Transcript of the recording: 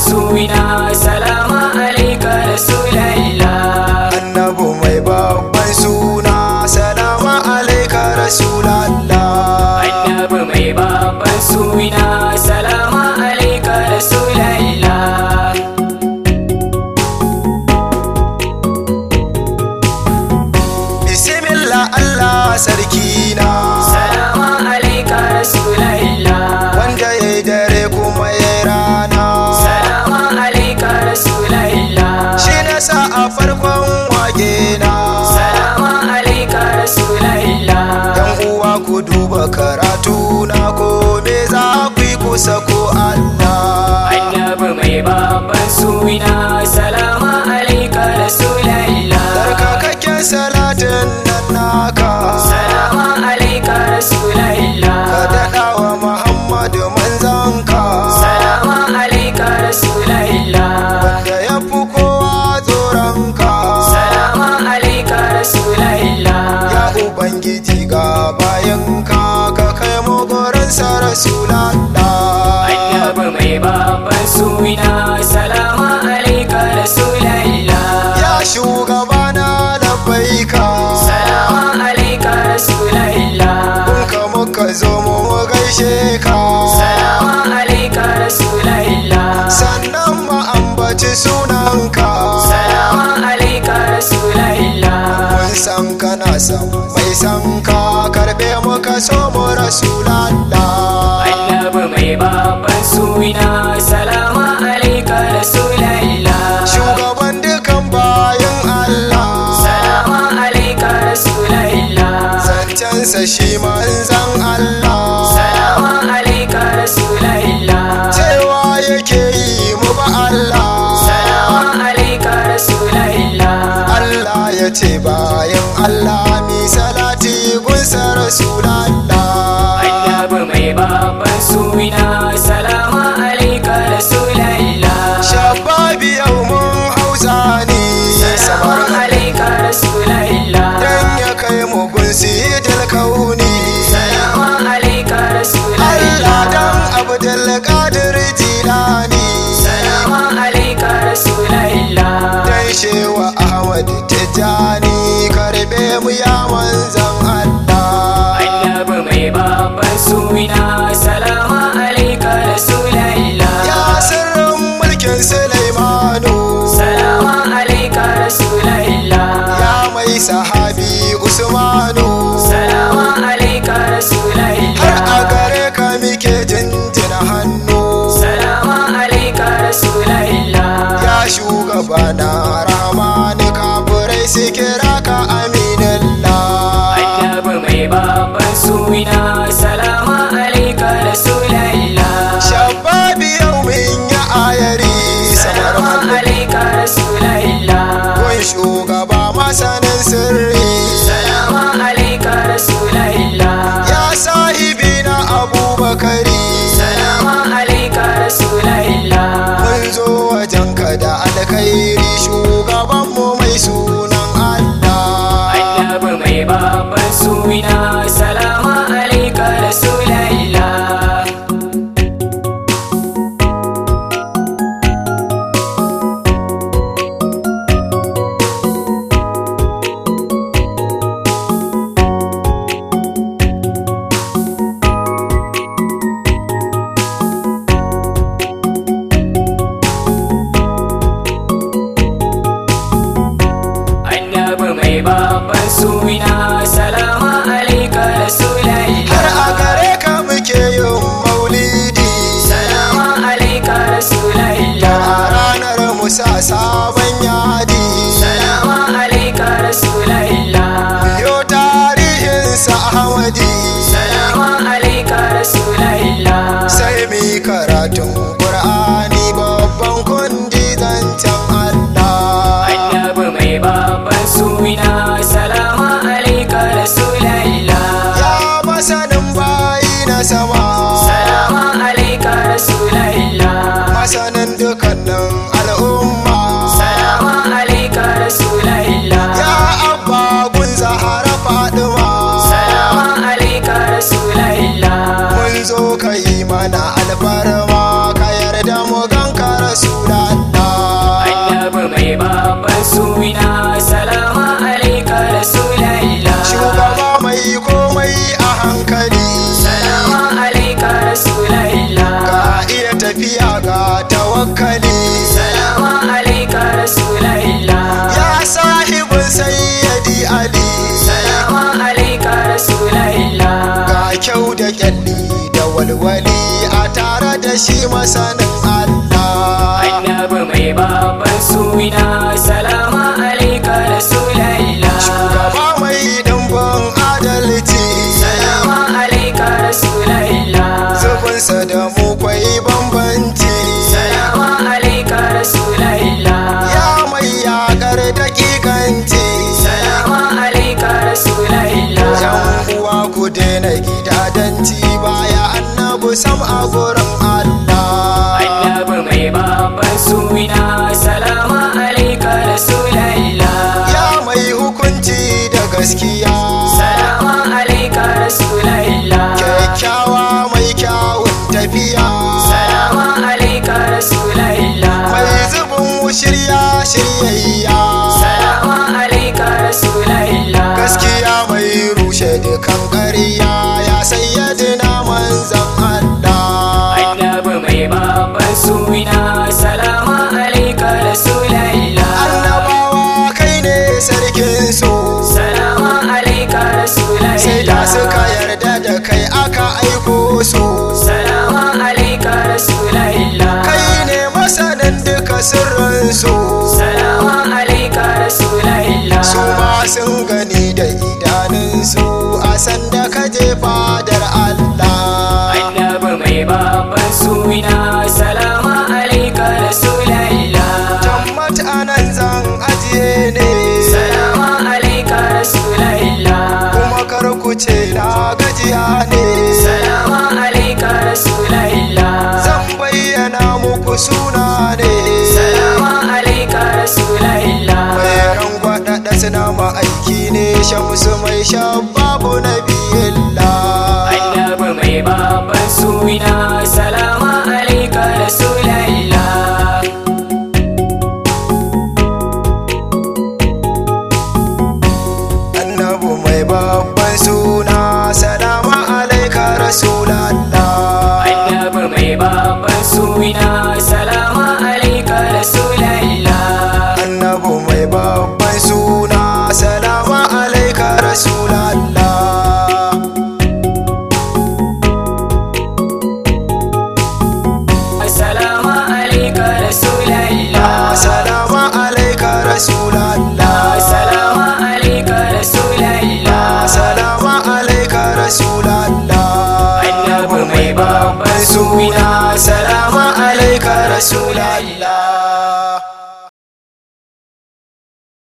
suna salama alaika rasulallah annabu mai babban suna salama alaika rasulallah annabi mai babban suna salama alaika rasulallah bismillah allah sarki na salama alaika rasulallah wanda ya yi dare kuma ya yi rana salama alaika rasulallah shi na sa a farkon wage na salama alaika rasulallah yan uwa ku duba karatu na ko me za ku yi kusa ko allah annabi mai babban suna salama alaika rasulallah Tsarkakakken salatin nan naka salama alaika ka rasulallah daɗa wa Muhammadu manzanka salama alaika rasulallah da ya fi kowa tsoronka salama alaika rasulallah ya Ubangiji ga bayanka ka kai mu gurinsa Rasulallah annabi mai babban suna salama alaika rasulallah ya shugabana labbaika salama alaika rasulallah kun ka muka zo mu mu gaishe ka salama alaika rasulallah sannan mu ambaci sunanka salama alaika rasulallah mun san kana san mai san ka karbe muka so mu rasulallah annabi mai babban suna salama alaika rasulallah shugaban dukan bayan Allah salama alaika rasulallah zancensa shi manzan Allah salama alaika rasulallah cewa yake yi mu ba Allah salama alaika rasulallah Allah ya ce bayan Allah mi salati gunsa rasulallah annabi mai babban suna salama alaika rasulallah shababi yau mun hausa ne salama samar alaika rasulallah dan ya kai mu gunsi kauni salama alaika Allah rasulallah dan Abdul Qadir Jilani salama alaika rasulallah dan shewa Ahmad Tijani karbe mu ya manzan Allah annabi mai babban suna salama alaika rasulallah ya sirrin mulkin Sulaimanu salama alaika rasulallah ya mai sahabi Usmanu salama alaika har a rasulallah gare ka muke jinjina hannu salama alaika rasulallah ya shugaba na rahmani kafirai su kira ka aminallah annabi mai babban suna salama alaika rasulallah shababi yau min ya ayari samar salama hannu alaika rasulallah kun shugaba masanin sirri salama alaika rasulallah ya sahibi na abubakari salama alaika rasulallah mun zo wajenka da alkhairi shugabanmu mai sunan Allah suna salama alaika rasulallah ya mai hukunci da gaskiya salama alaika rasulallah kyakkyawa mai kyawun tafiya salama alaika rasulallah mai zubin shirya shiryayya salama alaika rasulallah gaskiya mai rushe dukan ƙarya ya sayyadina manzan Allah annabi mai babban suna salama alaika rasulallah annabawa kai ne sarkin su salama alaika rasulallah sai da suka yarda da kai aka aiko su salama alaika rasulallah kai ne masanin duka sirrin su salama alaika rasulallah su ma sun gani da idanunsu a sanda ka je fadar Allah annabi mai babban suna salama alaika rasulallah tammat anan zan ajiye ne salama alaika rasulallah kuma kar ku ce na gajiya ne salama alaika rasulallah zan bayyana muku suna ne salama alaika rasulallah mai rangwada da suna ma'aiki ne shamsu mai shababu na biyilla annabi mai babban suna salama alaika rasulallah annabu mai babban suna salama alaika rasulallah annabi mai babban suna salama alaika rasulallah annabu mai babban suna salama alaika rasulallah salama alaika rasulallah